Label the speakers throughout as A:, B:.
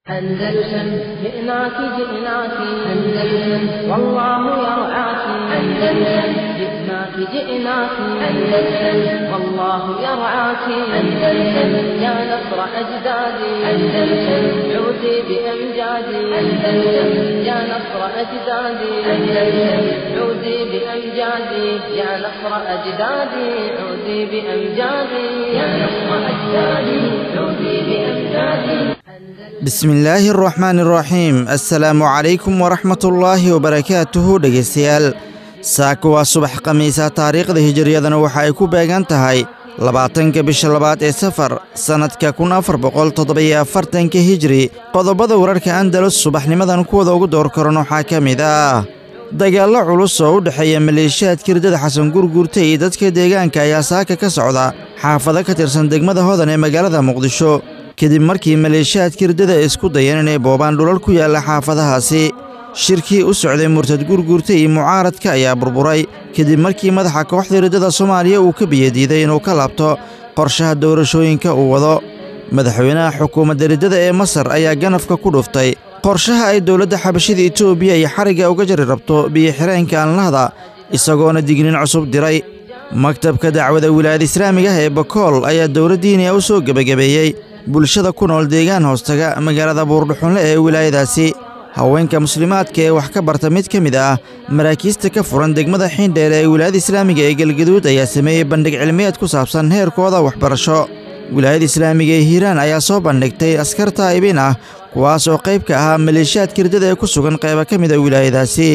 A: أندلسن جئناك جئناك أندلسن والله يرعاك أندلسن جئناك جئناك أندلسن والله يرعاك أندلسن يا نصر أجدادي أندلسن عودي بأمجادي أندلسن يا نصر أجدادي أندلسن عودي بأمجادي يا نصر أجدادي عودي بأمجادي يا نصر أجدادي عودي بأمجادي
B: bismillaahi araxmaan iraxiim assalaamu calaykum waraxmatullaahi wabarakaatuhu dhegaystayaal saaka waa subax khamiisa taariikhda hijiriyadana waxa ay ku beegan tahay labaatanka bisha labaad ee safar sannadka kun afar boqol toddobiyo afartanka hijri qodobada wararka andalus subaxnimadan kuwada ugu door karan waxaa ka mid ah dagaallo culus oo u dhexeeya maleeshiyaadka hirdada xasan gurguurta iyo dadka deegaanka ayaa saaka ka socda xaafado ka tirsan degmada hodan ee magaalada muqdisho kadib markii maleeshiyaadka hirdada ay isku dayeen inay boobaan dhulal ku yaalla xaafadahaasi shirkii u socday murtad gurguurta iyo mucaaradka ayaa burburay kadib markii madaxa kooxda hirdada soomaaliya uu ka biyadiiday inuu ka laabto qorshaha doorashooyinka uu wado madaxweynaha xukuumadda hirdada ee masar ayaa ganafka ku dhuftay qorshaha ay dowladda xabashida etoobiya iyo xarigga uga jari rabto biyo-xireenka anlahda isagoona dignin cusub diray maktabka dacwada wilaayada islaamiga ah ee bakool ayaa dowladdiiniya u soo gebagabeeyey bulshada ku nool deegaan hoostaga magaalada buurdhuxunle ee wilaayadaasi haweenka muslimaadka ee wax ka barta mid ka mid ah maraakiista ka furan degmada xiindheer ee wilaayada islaamiga ee galgaduud ayaa sameeyey bandhig cilmiyeed ku saabsan heerkooda waxbarasho wilaayada islaamiga ee hiiraan ayaa soo bandhigtay askar taa'ibin ah kuwaas oo qayb ka ahaa maleeshiyaadka hirdada ee ku sugan qayba ka mida wilaayadaasi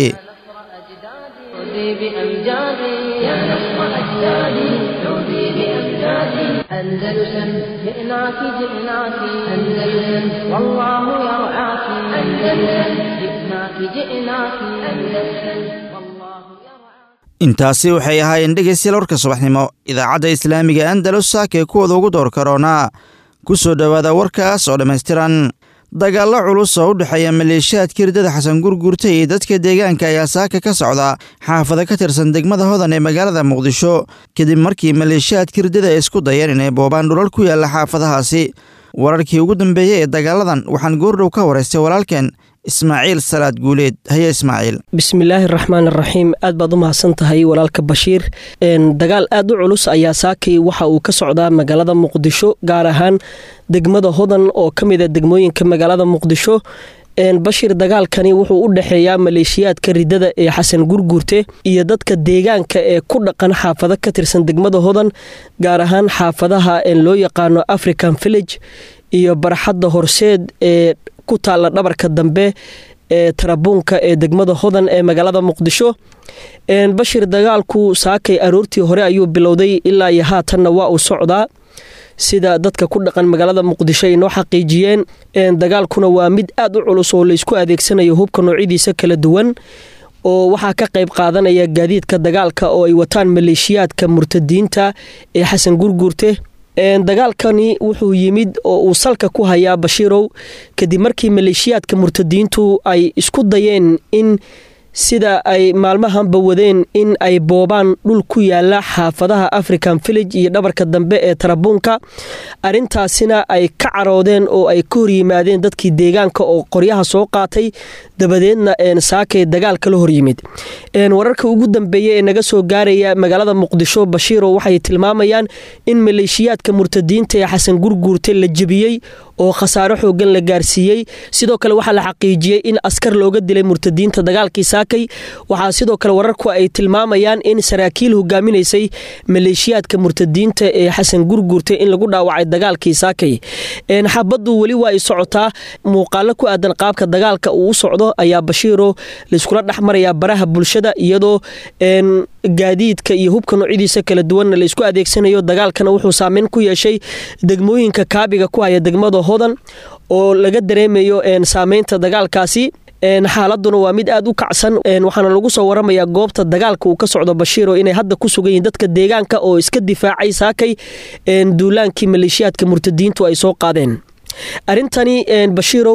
A: أندلسن جئناك جئناك أندلسن والله يرعاك أندلسن جئناك جئناك أندلسن والله
B: intaasi waxay ahaayeen dhegaystayaal warka subaxnimo idaacadda islaamiga andalus saakee kuwooda ugu door karoonaa ku soo dhowaada warkaas oo dhammaystiran dagaallo culus oo u dhexeeya maleeshiyaadka hirdada xasan gurguurta iyo dadka deegaanka ayaa saaka ka socda xaafado ka tirsan degmada hodan ee magaalada muqdisho kadib markii maleeshiyaadka hirdada ay isku dayeen inay boobaan dhulal ku yaalla xaafadahaasi wararkii ugu dambeeyey ee dagaaladan waxaan goordhow ka waraystay walaalkeen ismaaciil salaad guuleed haye ismaaciil
C: bismillaahi raxmaan raxiim aad baad u mahadsan tahay walaalka bashiir dagaal aad u culus ayaa saakay waxa uu ka socdaa magaalada muqdisho gaar ahaan degmada hodan oo ka mid a degmooyinka magaalada muqdisho bashir dagaalkani wuxuu u dhexeeyaa maleeshiyaadka ridada ee xasan gurguurte iyo dadka deegaanka ee ku dhaqan xaafado ka tirsan degmada hodan gaar ahaan xaafadaha loo yaqaano african village iyo barxadda horseed ee ku taalla dhabarka dambe ee tarabuunka ee degmada hodan ee magaalada muqdisho bashir dagaalku saakay aroortii hore ayuu bilowday ilaa iyo haatanna waa uu socdaa sida dadka ku dhaqan magaalada muqdisho ay noo xaqiijiyeen dagaalkuna waa mid aad u culus oo laysku adeegsanayo hubka noocyadiisa kala duwan oo waxaa ka qayb qaadanaya gaadiidka dagaalka oo ay wataan maleeshiyaadka murtadiinta ee xasan gurguurte dagaalkani wuxuu yimid oo uu salka ku hayaa bashiirow kadib markii maleeshiyaadka murtadiintu ay isku dayeen in sida ay maalmahanba wadeen in ay boobaan dhul ku yaala xaafadaha african village iyo dhabarka dambe ee tarabuunka arintaasina ay ka caroodeen oo ay ka horyimaadeen dadkii deegaanka oo qoryaha soo qaatay dabadeedna saakay dagaal kala horyimid wararka ugu dambeeya ee naga soo gaaraya magaalada muqdisho bashiiro waxay tilmaamayaan in maleeshiyaadka murtadiinta ee xasan gurguurte la jebiyey oo khasaaro xoogan la gaarsiiyey sidoo kale waxaa la xaqiijiyey in askar looga dilay murtadiinta dagaalkii saakay waxaa sidoo kale wararku ay tilmaamayaan in saraakiil hogaaminaysay maleeshiyaadka murtadiinta ee xasan gurguurte in lagu dhaawacay dagaalkii saakay xabaddu weli waa ay socotaa muuqaalo ku aadan qaabka dagaalka uu u socdo ayaa bashiiro layskula dhex marayaa baraha bulshada iyadoo gaadiidka iyo hubka noocyadiisa kala duwanna la isku adeegsanayo dagaalkana wuxuu saameyn ku yeeshay degmooyinka kaabiga ku haya degmada hodan oo laga dareemayo saameynta dagaalkaasi xaaladuna waa mid aad u kacsan waxaana lagu soo waramayaa goobta dagaalka uu ka socdo bashiiro inay hadda ku sugan yihiin dadka deegaanka oo iska difaacay saakay duulaankii maleeshiyaadka murtadiintu ay soo qaadeen arrintani bashiirow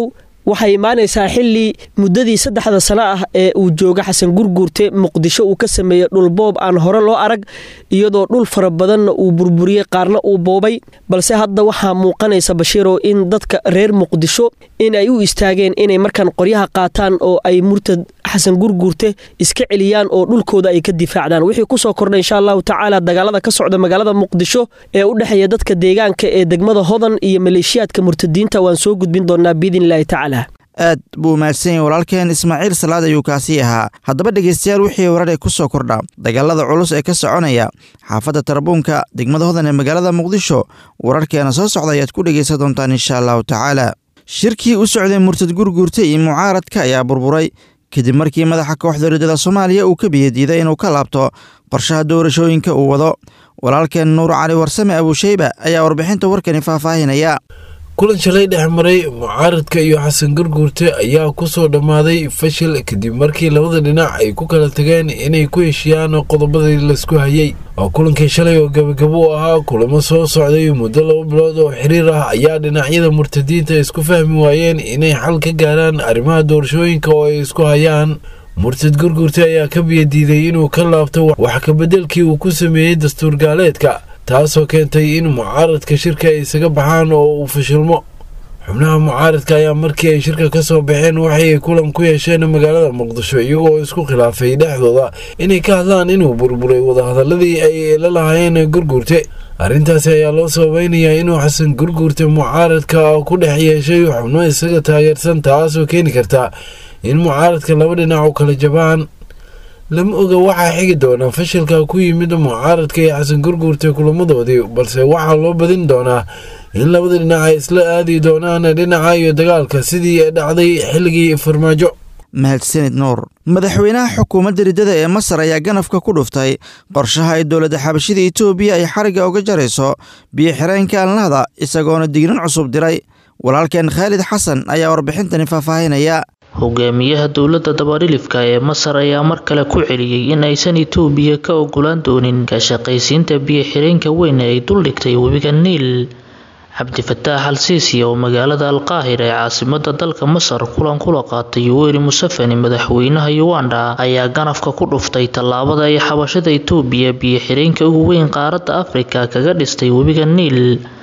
C: waxay imaanaysaa xili muddadii saddexda sano ah ee uu jooga xasan gurguurte muqdisho uu ka sameeyey dhulboob aan hore loo arag iyadoo dhul fara badanna uu burburiyey qaarna uu boobay balse hadda waxaa muuqanaysa bashiirow in dadka reer muqdisho in ay u istaageen inay markaan qoryaha qaataan oo ay murtad xasan gurguurte iska celiyaan oo dhulkooda ay ka difaacdaan wixii kusoo kordhay insha allahu tacaala dagaalada ka socda magaalada muqdisho ee u dhexeeya dadka deegaanka ee degmada hodan iyo maleeshiyaadka murtadiinta waan soo gudbin doonaa biidn illaahi tacaala
B: aad buu mahadsan yahay walaalkeen ismaaciil salaad ayuu kaasii ahaa haddaba dhegaystayaal wixii warar ee ku soo kordha dagaalada culus ee ka soconaya xaafadda tarabuunka degmada hodan ee magaalada muqdisho wararkeena soo socda ayaad ku dhegaysan doontaan insha allahu tacaala shirkii u socday murtad gurguurta iyo mucaaradka ayaa burburay kadib markii madaxa kooxda riddada soomaaliya uu ka biyadiiday inuu ka laabto qorshaha doorashooyinka uu wado walaalkeen nuur cali warsame abuusheyba ayaa warbixinta warkani faahfaahinaya
D: kulan shalay dhex maray mucaaradka iyo xasan gurguurte ayaa ku soo dhammaaday fashil kadib markii labada dhinac ay ku kala tageen inay ku heshiyaan qodobadii laisku hayay oo kulankii shalay oo gabagabo u ahaa kulamo soo socday muddo laba bilood oo xiriir ah ayaa dhinacyada murtadiinta isku fahmi waayeen inay xal ka gaaraan arrimaha doorashooyinka oo ay isku hayaan murtad gurguurte ayaa ka biyadiiday inuu ka laabto wax kabeddelkii uu ku sameeyey dastuur gaaleedka taasoo keentay in mucaaradka shirka ay isaga baxaan oo uu fashilmo xubnaha mucaaradka ayaa markii ay shirka ka soo baxeen waxay kulan ku yeesheen magaalada muqdisho iyagoo isku khilaafay dhexdooda inay ka hadlaan inuu burburay wadahadaladii ay la lahaayeen gurguurte arrintaasi ayaa loo sababeynayaa inuu xasan gurguurte mucaaradka ku dhex yeeshay xubno isaga taageersan taasoo keeni karta in mucaaradka laba dhinac u kala jabaan lama oga waxaa xigi doonaa fashilka ku yimid mucaaradka iyo xasan gurguurta kulamadoodii balse waxaa loo badin doonaa in labada dhinac ay isla aadi doonaan dhinaca iyo dagaalka sidii dhacday xilligii farmaajo
B: mahadsanid nuur madaxweynaha xukuumadda riddada ee masar ayaa ganafka ku dhuftay qorshaha ay dowladda xabashida etoobiya ay xarigga uga jarayso biyo xireenka alnahda isagoona dignin cusub diray walaalkeen khaalid xasan ayaa warbixintani faahfaahinaya
E: hogaamiyaha dowladda dabadhilifka ee masar ayaa mar kale ku celiyey in aysan itoobiya ka ogolaan doonin ka shaqaysiinta biyo xireenka weyn ee ay duldhigtay webiga niil cabdifataax al siisi oo magaalada alqaahira ee caasimada dalka masar kulan kula qaatay yuweri museveni madaxweynaha uganda ayaa ganafka ku dhuftay tallaabada ay xabashada itoobiya biyo xireenka ugu weyn qaaradda afrika kaga dhistay webiga niil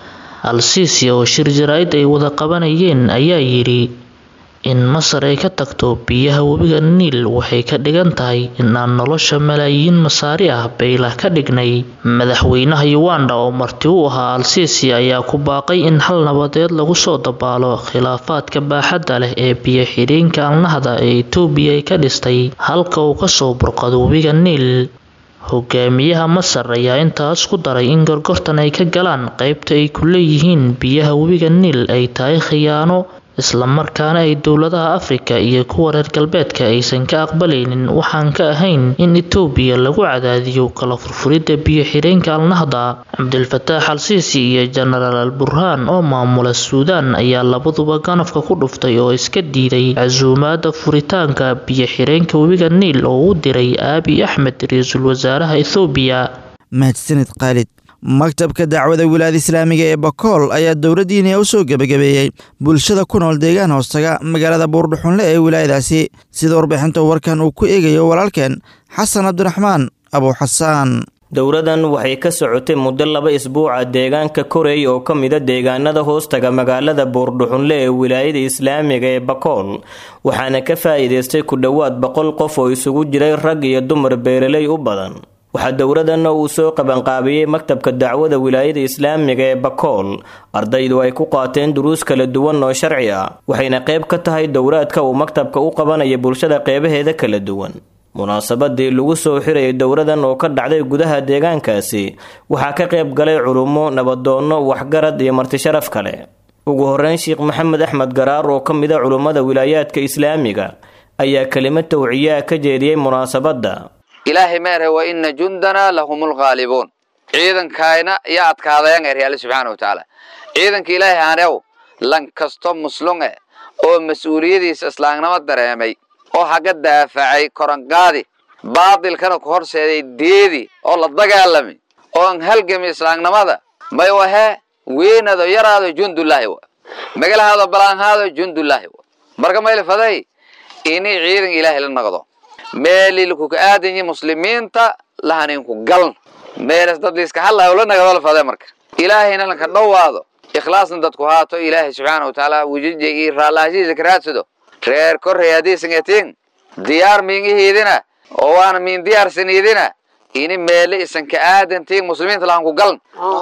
E: al siisi oo shir jaraa'id ay wada qabanayeen ayaa yidhi in masar ay ka tagto biyaha webiga niil waxay ka dhigan tahay in aan nolosha malaayiin masaari ah baylah ka dhignay madaxweynaha uganda oo marti u ahaa al-siisi ayaa ku baaqay in hal nabadeed lagu soo dabaalo khilaafaadka baaxadda leh ee biyo xidhiinka alnahda ee itoobiya ay ka dhistay halka uu kasoo burqado webiga niil hogaamiyaha masar ayaa intaas ku daray in gorgortan ay ka galaan qeybta ay ku leeyihiin biyaha webiga niil ay tahay khiyaano islamarkaana ay dowladaha afrika iyo kuwa reer galbeedka aysan ka aqbalaynin waxaan ka ahayn in itoobiya lagu cadaadiyo kala furfuridda biyo xidheenka alnahda cabdilfataax al siisi iyo jenaraal al burhaan oo maamula suudaan ayaa labaduba ganafka ku dhuftay oo iska diiday casuumaada furitaanka biyo xidheenka webiga niil oo u diray aabi axmed ra-iisul wasaaraha ethoobiya
B: mahadsanid khaalid maktabka dacwada wilaayada islaamiga ee bakool ayaa dowladdiiniya u soo gebagabeeyey bulshada ku nool deegaan hoostaga magaalada buurdhuxunle ee wilaayadaasi sida warbixinta warkan uu ku eegayo walaalkeen xasan cabdiraxmaan abuuxasaan
F: dowladan waxay ka socotay muddo laba isbuuca deegaanka koreey oo ka mida deegaanada hoostaga magaalada buurdhuxunle ee wilaayada islaamiga ee bakool waxaana ka faa'iidaystay ku dhowaad boqol qof oo isugu jiray rag iyo dumar beeraley u badan waxaa dowladanna uu soo qabanqaabiyey maktabka dacwada wilaayada islaamiga ee bakool ardaydu ay ku qaateen duruus kala duwan oo sharci ah waxayna qayb ka tahay dowraadka uu maktabka u qabanaya bulshada qeybaheeda kala duwan munaasabadii lagu soo xirayay dowladan oo ka dhacday gudaha deegaankaasi waxaa ka qayb galay culummo nabadoonno waxgarad iyo martisharaf kale ugu horeyn sheekh maxamed axmed garaar oo ka mid a culummada wilaayaadka islaamiga ayaa kelimad tawciyaa ka jeediyey munaasabadda
G: ilaahay meerhe wa ina jundanaa lahum lghaalibuun ciidankayna iyo adkaadayan er alle subxaana wa tacaala ciidanka ilaahay hanew lan kasto muslunge oo mas-uuliyadiisa islaamnimo dareemay oo haga daafacay koranqaadi baadilkana ku horseeday deedi oo la dagaalami oo an halgami islaamnimada may wahee weynado yaraado jundullaahi wa magalahaado balaanhaado jundullaahi wa marka mayla faday ini ciidan ilaahay la naqdo meelilkuka aadanyi muslimiinta lahaninku galn meelas dad liiska hadlayo la nagado la faday marka ilaahayna lanka dhowaado ikhlaasna dadku haato ilaahay subxaana wa tacaala wujija iyo raalaashihiisa ka raadsado reer korrey haddiisan etiin diyaar miingihiidina oo waana miin diyaarsaniidina ini meele isan ka aadantiin muslimiinta lahanku galn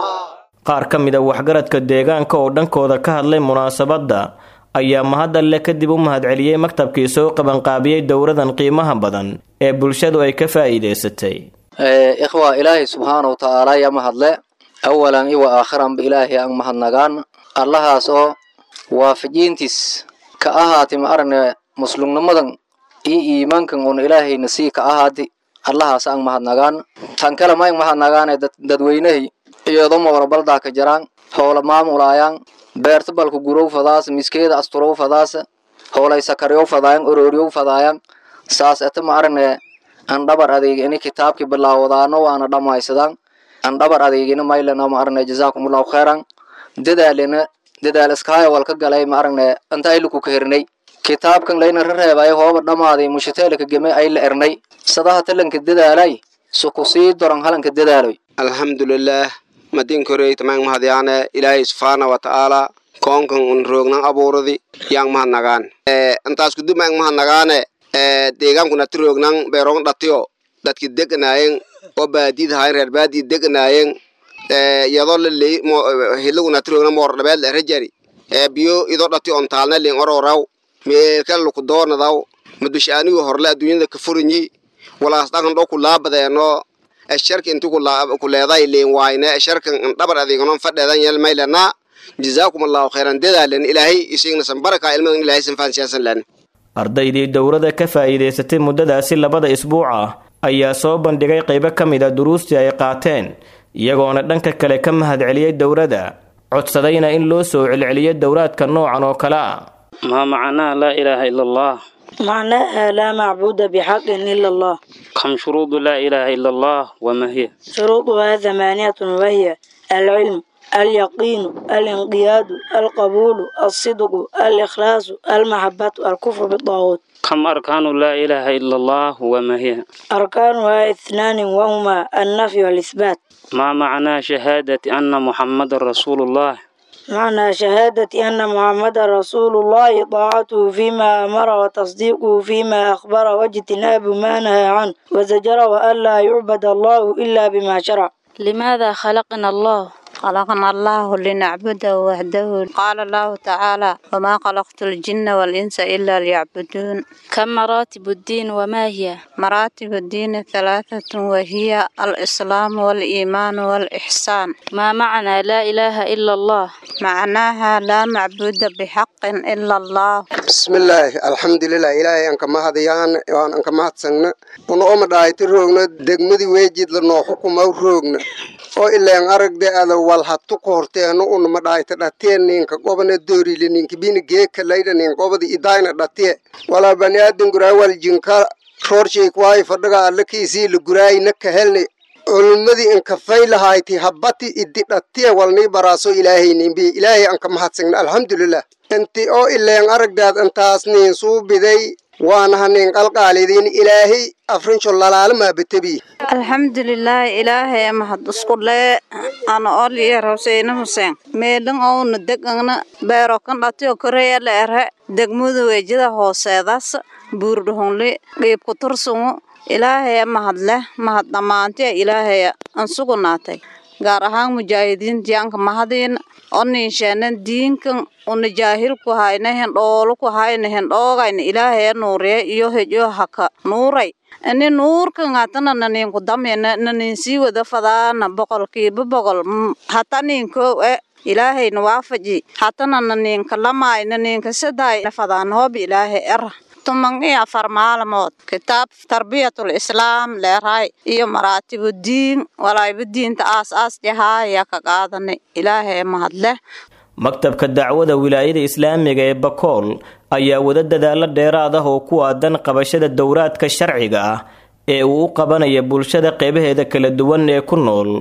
F: qaar ka mid a waxgaradka deegaanka oo dhankooda ka hadlay munaasabadda ayaa mahadalle kadib u mahadceliyey maktabkii soo qabanqaabiyey dowradan qiimaha badan ee bulshadu ay ka faa'iidaysatay
H: ikhwa ilaahay subxaana wa tacaala ya mahadle awalan iwa aakhiranba ilaahay aan mahadnagaan allahaas oo waafajiintiis ka ahaati ma aragne muslumnimadan iyo iimaankan uuna ilaahayna sii ka ahaati allahaas aan mahadnagaan tan kale ma ang mahadnagaane dadweynahay iyadoma warabaldaa ka jaraan hoola maamulaayaan beerta balku gurow fadaas miskeeda asturow fadaas hoolay sakaryow fadaayan orooryow fadaayan saas ete ma aragne an dhabar adeegini kitaabki bilaawadaano waana dhammaysadaan an dhabar adeegina maylana ma aragne jazaakumullahu khayran dadaalina dadaal iskaayo walka galay ma aragne anta ayluku ka hernay kitaabkan layna rareebay hooba dhammaaday mushiteelka geme ay la ernay sadaha talanka dadaalay suku sii doran halanka dadaaloy
I: alxamdulilaah madin korey tamang mahadyaane ilaahay subxaana wa tacaala koonkan un roognan abuuradi yang mahadnagaan intaas kudub mang mahadnagaane deegaankuna ti roognan beeroon dhatiyo dadki deganaayen oo baadid hayen reer baadid deganaayen yadoo laley hilaguna ti roognan moor dhabeed la rajari biyo idoo dhati on taalna ling ororaw meelka luku doonadaw madushaanigu horle adduunyada ka furinyi walaas dhankan dho kulaabadeeno sharka inti ku leeday leen waayne sharkan dhabar adeeganon fadheedan yel maylana jazaakum allahu khayran dadaalan ilaahay isagna san baraka ilmadan ilaahay san faansiyasan lan
F: ardaydii dowrada ka faa'iidaysatay muddadaasi labada isbuuc ah ayaa soo bandhigay qaybo ka mid a duruustii ay qaateen iyagoona dhanka kale ka mahadceliyey dowrada codsadayna in loo soo celceliyo dowraadka noocan oo kale ah
J: ما معناه لا إله إلا الله
K: معناها لا معبود بحق إلا الله
J: كم شروط لا إله إلا الله وما هي
K: شروطها ثمانية وهي العلم اليقين الانقياد القبول الصدق الإخلاص المحبة الكفر بالطاغوت
J: كم أركان لا إله إلا الله وما هي
K: أركانها اثنان وهما النفي والإثبات
J: ما معنى شهادة أن محمد رسول الله
K: معنى شهادة أن محمد رسول الله طاعته فيما أمر وتصديقه فيما أخبر واجتناب ما نهى عنه وزجر وأن لا يعبد الله إلا بما شرع
L: لماذا خلقنا الله خلقنا الله لنعبده وحده قال الله تعالى وما خلقت الجن والإنس إلا ليعبدون كم مراتب الدين وما هي مراتب الدين ثلاثة وهي الإسلام والإيمان والإحسان ما معنى لا إله إلا الله معناها لا معبود بحق إلا الله
I: بسم الله الحمد لله إلهي أنك ما هديان وأن أنك ما هتسنن ونقوم دايت روغنا دقمدي ويجد لنو حكم أو روغنا oo ilaan aragda wal hatu ku horteeno unama dhaayta dhatee ninka gobana doorile ninka bini geeka layda nin gobada idayna dhatee walaa bani aadan guraa wal jinka roorshay kuwaayi fadhaga alla kiisii la guraayna ka helni culummadii inka faylahayti habati idi dhatee walnii baraaso ilaahay nimbi ilaahay anka mahadsigna alxamdulilah inti oo ilaan aragdaad intaas nin suu biday waanaha nin qalqaalidiin ilaahay afrinsho lalaalamaa betebi
L: alxamdulilah ilaahay mahad isku lee ana oliya huseyne huseen meedhan ouna degana beero kan dhatiyo koreya la ere degmada weejada hooseedaas buurdhahonle qiibku tursungu ilaahaya mahadleh mahad dhammaantiya ilaahaya an sugunaatay gaar ahaan mujaahidiintii anka mahadiina oniinsheenan diinkan una jaahilku hayna hendhooluku hayna hendhoogayna ilaahaya nuuriya iyo hejo haka nuuray ini nuurkan hatana naniinku damyana naniinsii wada fadaana boqolkiiba boqol hata niinkoo e ilaahayna waafaji hatana naniinka lamaay naniinka sadaay fadaan hoob ilaahay era tuman iyo afar maalmood kitaab tarbiyatul islaam leeraay iyo maraatibu diin walayba diinta aas aas jahaaya ka qaadanay ilaahay mahadleh
F: maktabka dacwada wilaayada islaamiga ee bakool ayaa wada dadaalo dheeraad ah oo ku aadan qabashada dowraadka sharciga ah ee uu u qabanaya bulshada qeybaheeda kala duwan ee ku nool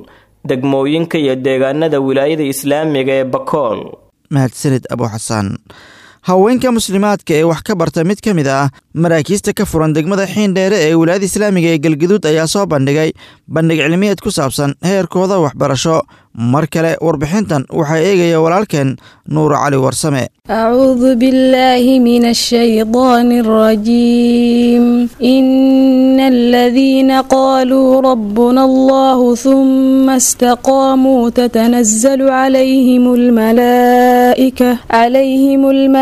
F: degmooyinka iyo deegaanada wilaayada islaamiga ee bakool
B: mahadsanid abu xasaan haweenka muslimaadka ee wax ka barta mid ka mid ah maraakiista ka furan degmada xiindheere ee wilaayada islaamiga ee galgaduud ayaa soo bandhigay bandhig cilmiyeed ku saabsan heerkooda waxbarasho mar kale warbixintan waxaa eegaya walaalkeen nuur cali warsame
M: أعوذ بالله من الشيطان الرجيم إن الذين قالوا ربنا الله ثم استقاموا تتنزل عليهم الملائكة عليهم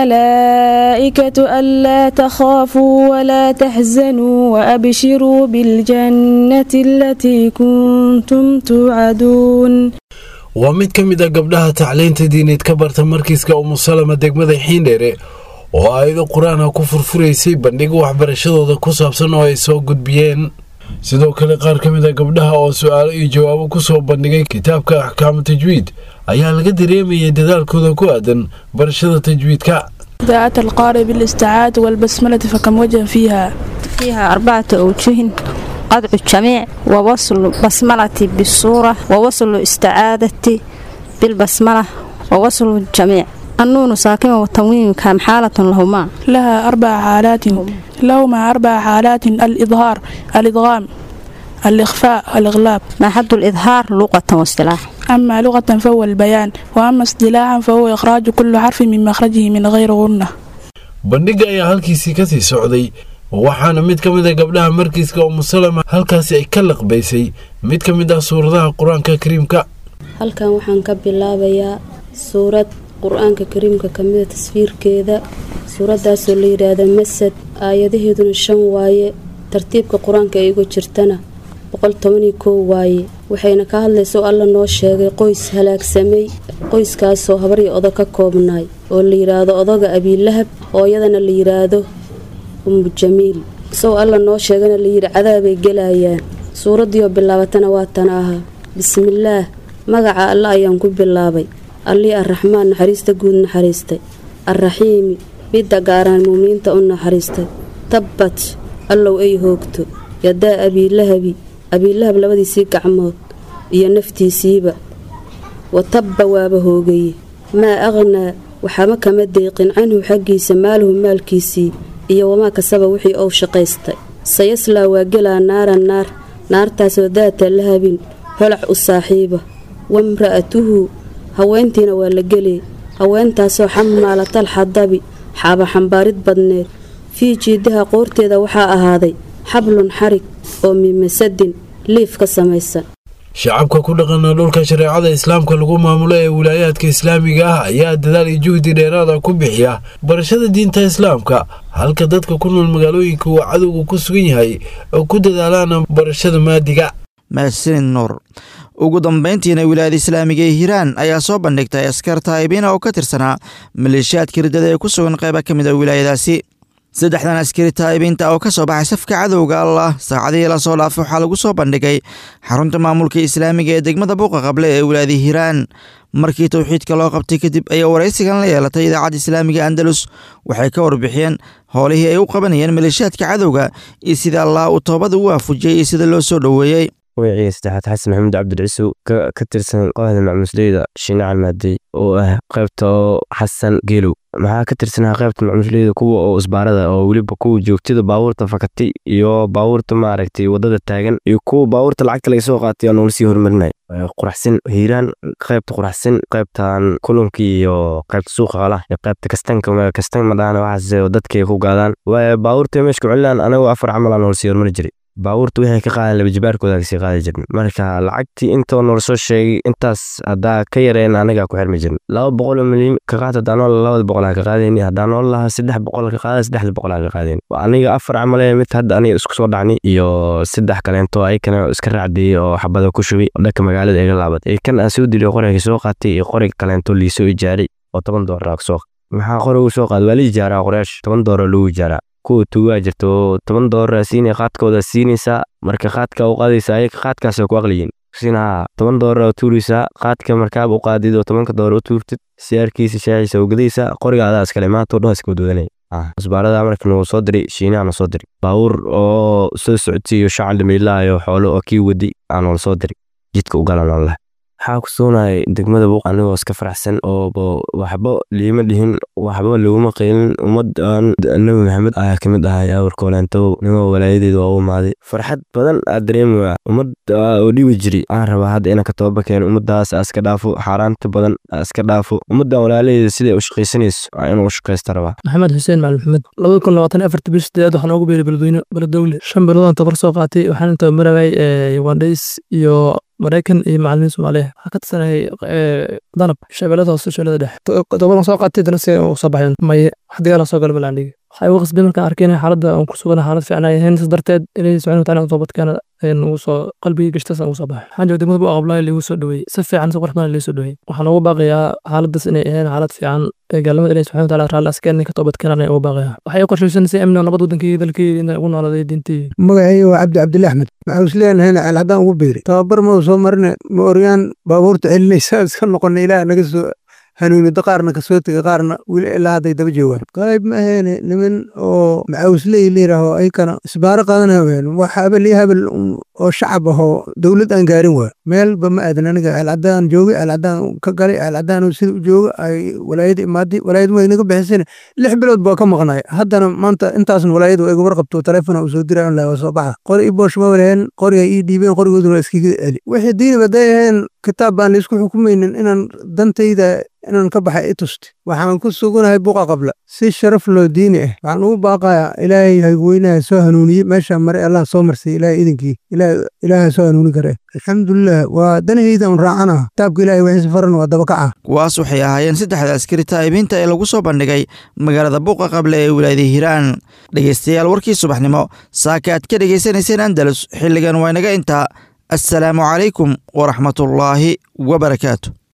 M: الملائكة ألا تخافوا ولا تحزنوا وأبشروا بالجنة التي كنتم توعدون
D: waa mid ka mid a gabdhaha tacliinta diineed ka barta markiiska umusalama degmada xiindheere oo aayado qur-aanha ku furfuraysay bandhiga waxbarashadooda ku saabsan oo ay soo gudbiyeen sidoo kale qaar ka mid a gabdhaha oo su-aalo iyo jawaabo ku soo bandhigay kitaabka axkaamu tajwiid ayaa laga dareemayay dadaalkooda ku aadan barashada tajwiidka
N: إذا أتى القارئ بالاستعاذة والبسملة فكم وجه فيها؟
O: فيها أربعة أوجه قطع الجميع ووصل بسملة بالصورة ووصل استعادة بالبسملة ووصل الجميع النون ساكنة والتنوين كم حالة لهما
N: لها أربع حالات لهما أربع حالات الإظهار الإدغام الإخفاء الإغلاب
O: ما حد الإظهار لغة واصطلاح
N: أما لغة فهو البيان وأما اصطلاحا فهو إخراج كل حرف من مخرجه من غير غنة
D: bandhiga ayaa halkiisii kasii socday waxaana mid ka mid a gabdhaha markiiska umusalama halkaasi ay ka laqbaysay mid ka mid ah suuradaha qur-aanka kariimka
P: halkan waxaan ka bilaabayaa suurad qur-aanka kariimka kamida tasfiirkeeda suuradaasoo la yidhaahda masad aayadaheeduna shan waaye tartiibka qur-aanka ay uga jirtana boqol tobaniyo kow waaye waxayna ka hadlayso alla noo sheegay qoys halaagsamay qoyskaasoo habaryo odo ka koobnaay oo la yidhaahdo odoga abiilahab hooyadana la yidhaahdo ummu jamiil isagoo alla noo sheegana layidhi cadaabay gelayaan suuraddiioo bilaabatana waa tan ahaa bismillaah magaca alla ayaan ku bilaabay allii arraxmaan naxariista guud naxariistay arraxiimi midda gaaraan muuminiinta u naxariistay tabbat allow ay hoogto yadaa abiilahabi abiilahab labadiisii gacmood iyo naftiisiiba wa tabba waaba hoogaye maa aqhnaa waxama kama deeqin canhu xaggiisa maaluhu maalkiisii iyo wamaa kasaba wixii ou shaqaystay sayaslaa waa gelaa naaran naar naartaasoo daata lahabin holac u saaxiiba wamra'atuhu haweentiina waa la gelee haweentaasoo xamaalatal xadabi xaaba xambaarid badneed fii jiidaha qoorteeda waxaa ahaaday xablun xarig oo mimasadin liif ka samaysan
D: shacabka ku dhaqana dhulka shareecada islaamka lagu maamulo ee wilaayaadka islaamiga ah ayaa dadaal iyo juhdi dheeraada ku bixiya barashada diinta islaamka halka dadka ku nool magaalooyinka uu cadowga ku sugan yahay oo ku dadaalaan barashada maadiga
B: mahadsanid nuur ugu dambayntiina wilaayada islaamiga ee hiiraan ayaa soo bandhigtay askar taa'ibiina oo ka tirsanaa maleeshiyaadka riddada ee ku sugan qayba ka mid a wilaayadaasi saddexdan askari taa'ibiinta oo ka soo baxay safka cadowga allah saacadihii lasoo dhaafay waxaa lagu soo bandhigay xarunta maamulka islaamiga ee degmada buuqa qable ee wilaayada hiiraan markii towxiidka loo qabtay kadib ayaa waraysigan la yeelatay idaacadda islaamiga andalus waxay ka warbixiyeen howlihii ay u qabanayeen maleeshiyaadka cadowga iyo sida allah uu toobada u waafujiyey iyo sida loo soo dhoweeyey
Q: wiciga saddexaad xasan maxamuud cabdilciisow ka tirsan kooxda macmusleyda shinacal maadey oo ah qaybta oo xasan geelow maxaa ka tirsanaa qaybta macmusleyda kuwa oo isbaarada oo weliba kuwa joogtada baabuurta fakatay iyo baabuurta maaragtay wadada taagan iyo kuwa baabuurta lacagta laga soo qaatay oo noola sii horumarinaya quraxsan hiiraan qaybta quraxsan qaybtan kulunka iyo qaybta suuqa qalaha iyo qaybta kastanka kastan madhaana waxaas dadkay ku gaadaan baabuurta meeshka celinaan anagoo afar camal aa noola sii horumari jiray baabuurta waxay ka qaadeen labajibaarkooda kasii qaadi jirn marka lacagtii intoo noola soo sheegay intaas haddaa ka yareen anagaa ku xirmi jirn laba boqol oo milyan ka qaad haddaa nool labada boqol ka qaadayni haddaa nool lahaa saddex boqol ka qaada saddexda boqol ka qaadayni aniga afar camale mid hadda aniga isku soo dhacni iyo saddex kaleento ayakana iska raacdiyey oo xabada ku shubay oo dhanka magaalada iga laabatay kan aan soo diliyo qoriga soo qaatay iyo qorig kaleento liisoo ijaaray oo toban doolar soo maxaa qorigu soo qaad waa la ijaaraa qoraash toban doolar lagu ijaaraa kuwa tugaa jirto toban doolar siinay qaadkooda siinaysaa marka qaadka u qaadaysa ayaga qaadkaas ku aqliyin sinaa toban doolar tuuraysaa qaadka markaaba u qaadid oo tobanka doolar u tuurtid siyaarkiisa shaaciisa u gadaysaa qoriga adaa iskale maanta oo dhan iska wadwadanaya isbaarada marka nagu soo diray shiinaha soo diray baabuur oo soo socodsiiyo shacal dhamiilaayo xoolo oo kii waday aanoola soo diray jidka u galan leh waxaa ku sugnayay degmada buuq anigoo iska faraxsan oo waxba liima dhihin waxba laguma qeylin ummadan nabi maxamed ayaa kamid ahay awrkooleento nigoo walaayadeeda waa u imaaday farxad badan aa dareemaya ummad oo dhibi jiri aan rabaa hadda inaan ka toba keeno ummadaas aa iska dhaafo xaaraanta badan aa iska dhaafo ummadan walaalaheeda siday u shaqaysanayso waa inuu u shaqaysta rabaa
R: maxamed xuseen macalin maxamed labada kun labaatan iyo afarta bish sideed waxaan ugu beeray beledweyne beledowle shan biloodaan tabar soo qaatay waxaan tabamarayay ugandhays iyo maraykan iyo macalimiin soomaaliya waxaa ka tirsanayay danab shabeellada hoose shabeellada dhexe tobadan soo qaatay dana si u soo baxeen maye wax dagaala soo gala malaandhigi waxaa igu qasbay markaan arkay inay xaaladda aan ku sugana xaalad fiican ay ahayn sas darteed ilaahi subxana wataala aan toobadkeena ugu soo qalbigii gashtas aan ugu soo baxay waxaan jooga degmada bu aqablaayo liigu soo dhaweeyey si fiican si qurux badan liigu soo dhaweeyey waxaan ugu baaqayaa xaaladdaas inay ahayn xaalad fiican ee gaalnimada ilaahi subxana wataala raalli askeen ka toobadkeenan ay ugu baaqayaa waxay u qorshaysan si amni nabad wadankii dalkii inay ugu nooladay diintii
S: magacayga waa cabdi cabdille axmed waxaa is leenahayna ceel haddaan ugu beeri tababar ma soo marine ma oryaan baabuurta celinaysa iska noqona ilaah naga soo hanuunida qaarna kasoo tega qaarna weli ilaa hadday daba joogaan qayb ma aheene niman oo macawisley layidhaaho ayakana isbaaro qaadana ween wax habel iyo habel oo shacab ahoo dowlad aan gaarin waa meelba ma aadan aniga ceelcaddaan joogay ceelcaddaan ka galay ceelcaddaan sida u jooga ay walaayada imaaday walaayad way naga bixisana lix bilood baa ka maqnay haddana maanta intaasna walaayada waa iga warqabto taleefona uu soo diray online waa soo baxa qori i boosh ma walaheen qori ay ii dhiibeen qorigooduna waa iskiga celi wixii diinib hadday aheen kitaab baan laisku xukumaynin inaan dantayda inaan ka baxay i tusti waxaan ku suganahay buqa qabla si sharaf loo diini ah waxaan ugu baaqayaa ilaahay hayweynaha soo hanuuniyey meeshaan mare allah soo marsay ilaahay idinkii ilaaha soo hanuuni kare alxamdulilah waa danahayda un raacana kitaabka ilahay wixiisa faran waa dabakaca
B: kuwaas waxay ahaayeen saddexda askari taa'ibiinta ee lagu soo bandhigay magaalada buuqa qable ee wilaayada hiiraan dhegaystayaal warkii subaxnimo saaka aad ka dhegaysanayseen andalus xilligan waa inaga intaa assalaamu calaykum waraxmatullaahi wabarakaatu